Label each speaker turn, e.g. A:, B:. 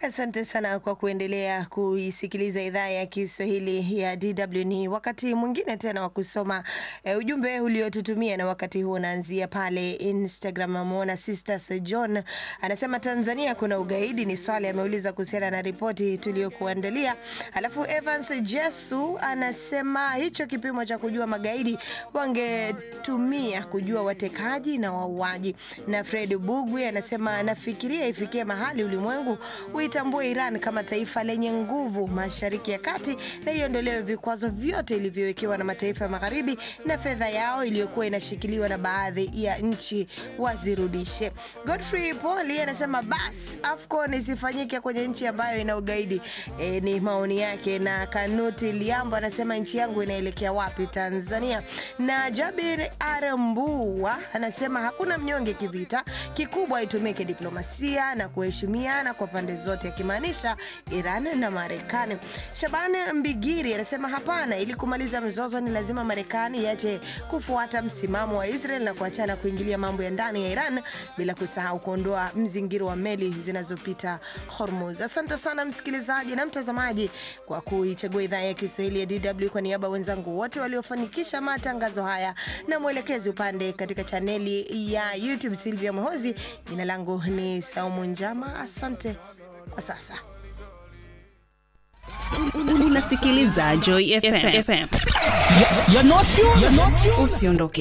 A: Asante sana kwa kuendelea kuisikiliza idhaa ya Kiswahili ya DW. Ni wakati mwingine tena wa kusoma e, ujumbe uliotutumia, na wakati huu unaanzia pale Instagram. Ameona Sisters John anasema Tanzania kuna ugaidi, ni swali ameuliza kuhusiana na ripoti tuliyokuandalia. Alafu Evans Jesu anasema hicho kipimo cha kujua magaidi wangetumia kujua watekaji na wauaji. Na Fred Bugwi anasema anafikiria ifikie mahali ulimwengu uitambue Iran kama taifa lenye nguvu Mashariki ya Kati na iondolewe vikwazo vyote ilivyowekewa na mataifa ya Magharibi na fedha yao iliyokuwa inashikiliwa na baadhi ya nchi wazirudishe. Godfrey Poli anasema bas AFCON isifanyike kwenye nchi ambayo ina ugaidi. E, ni maoni yake. Na Kanuti Liambo anasema nchi yangu inaelekea wapi? Tanzania. Na Jabir Arambua anasema hakuna mnyonge kivita, kikubwa itumike diplomasia na kuheshimiana kwa pande zote akimaanisha Iran na Marekani. Shaban Mbigiri anasema hapana, ili kumaliza mzozo ni lazima Marekani iache kufuata msimamo wa Israel na kuachana kuingilia mambo ya ndani ya Iran, bila kusahau kuondoa mzingiro wa meli zinazopita Hormuz. Asante sana msikilizaji na mtazamaji kwa kuichagua idhaa ya Kiswahili ya DW. Kwa niaba wenzangu wote waliofanikisha matangazo haya na mwelekezi upande katika chaneli ya YouTube Silvia Mohozi, jina langu ni Saumu Njama. Asante kwa sasa.
B: Unasikiliza Joy FM.
C: You're not you. You're not you.
B: Usiondoke.